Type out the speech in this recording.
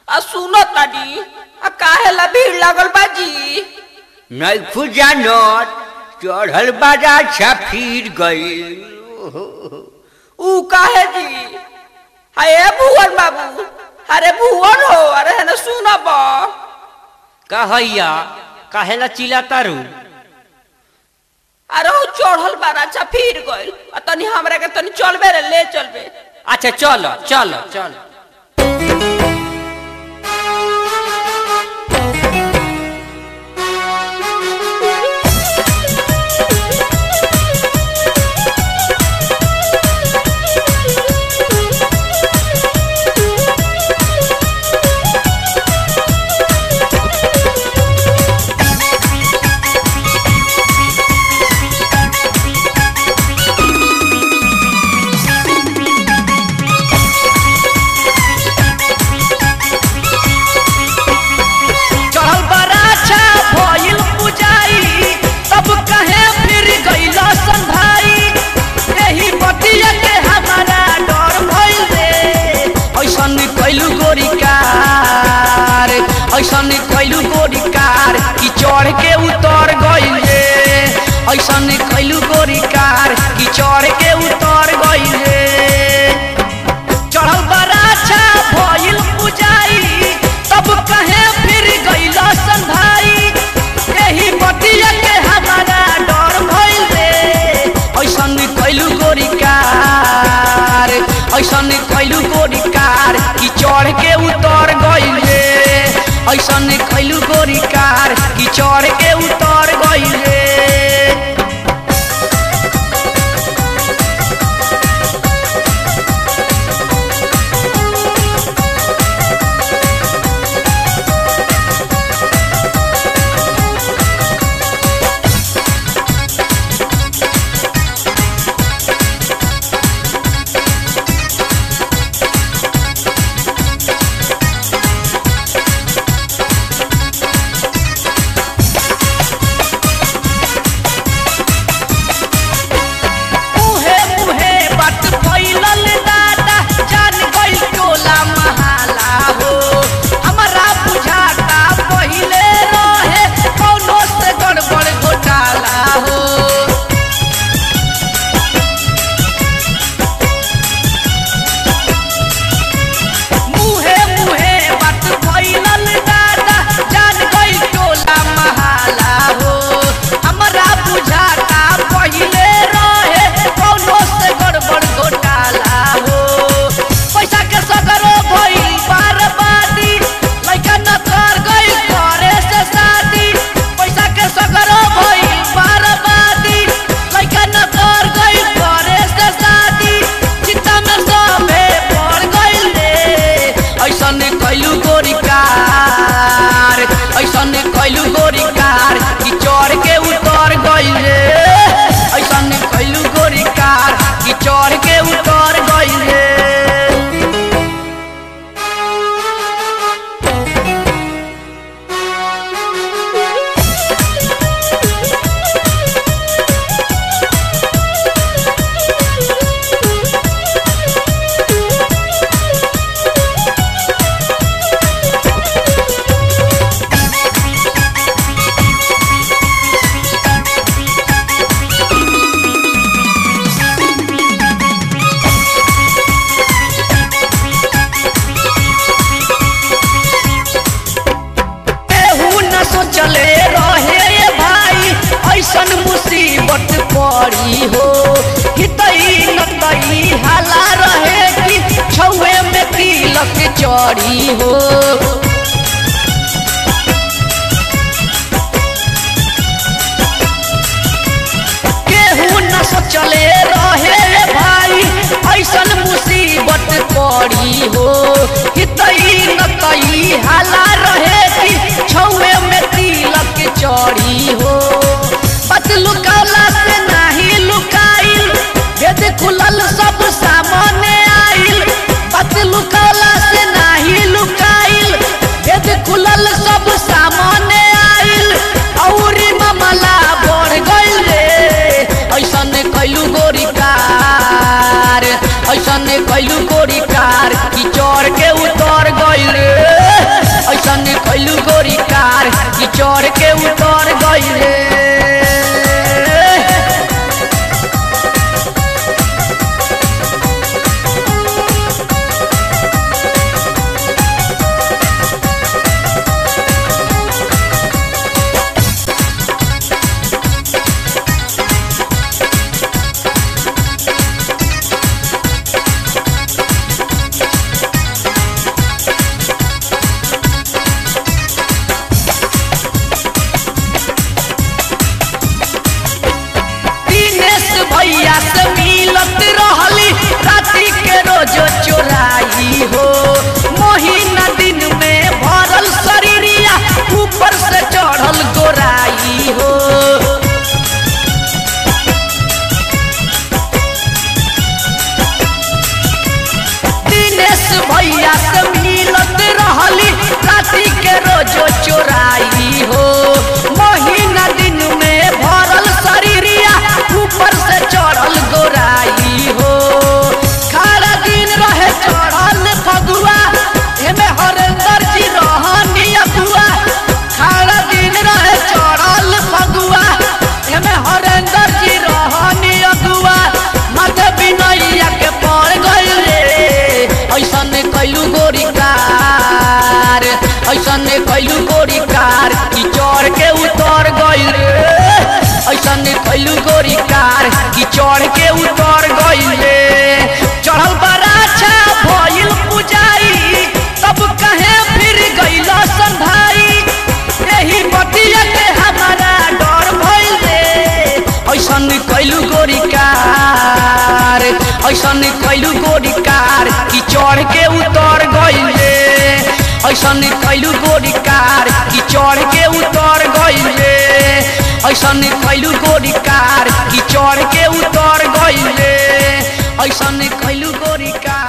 आ सुनो तानी आ काहे ला भीड़ लागल बाजी नैखु जानत चढ़ल बाजा छफीर गई ऊ काहे जी अरे भुवन बाबू अरे भुवन हो अरे है ना सुनब कहैया काहेला चिल्ला तारू अरे ऊ चढ़ल बारा अच्छा फिर गइल आ तनी हमरा के तनी चलबे रे ले चलबे अच्छा चल चल चल चढ़ल बराछा भइल पुजाई तब कहे फिर गइल संधाई एही बतिया के हमारा डर भइल रे ऐसन कैलू गोरी कार ऐसन कैलू गोरी कार कि चढ़ के उतर गइल रे ऐसन कैलू गोरी कार कि चढ़ के उतर गइल रे चढ़ल बराछा भइल पुजाई तब कहे फिर गइल संधाई एही बतिया के हमारा डर भइल रे ऐसन कैलू गोरी कार ऐसन कैलू गोरी कार कि चढ़ के उतर गइल रे ऐसन कैलू गोरी कार कि चढ़ के उतर गइल रे मुहे मुहे बात फैलल दादा जान गइल टोला महाला हो हमरा बुझाता पहिले रहे कौनो से गड़बड़ घोटाला हो मुहे मुहे बात फैलल दादा जान गइल टोला महाला हो हमरा बुझाता पहिले रहे कौनो से गड़बड़ घोटाला हो पैसा के सगरो भइल बर्बादी लइका न कर गइल करे से शादी पैसा के सगरो भइल बर्बादी लइका न कर गइल करे से शादी चिंता में सबे पड़ गइल रे ऐसन कैलू गोरी कार ऐसन कैलू गोरी कार कि चढ़ के उतर गइल रे ऐसन कैलू गोरी कार कि चढ़ के उतर गइल रे केहू न सोचले रहे ये भाई ऐसन मुसीबत पड़ी हो हितई नतई हाला रहे कि छौए में तिलक चढ़ी हो केहू न सोचले रहे रे भाई ऐसन मुसीबत पड़ी हो हितई नतई हाला रहे कि छौए में तिलक चढ़ी हो बात लुकाला से नाही लुकाइल भेद खुलल सब सामने आइल बात लुकाला से नाही लुकाइल भेद खुलल सब सामने आइल औरी मामला बढ़ गइल रे ऐसन कैलू गोरी कार ऐसन कैलू गोरी कार कि चढ़ के उतर ऐसन कैलू गोरी कार की चढ़ के उतर गइल रे ऐसन कैलू गोरी कार की चढ़ के उतर गइल रे चढ़ल बराछा भइल पुजाई तब कहे फिर गइल सन भाई एही बतिया के हमारा डर भइल रे ऐसन कैलू गोरी कार ऐसन कैलू गोरी कार की चढ़ के उतर गइल रे ऐसन कैलू गोरी कार की चढ़ के उतर गइल रे ऐसन कैलू गोरी कार की चढ़ के उतर गइल रे ऐसन कैलू गोरी कार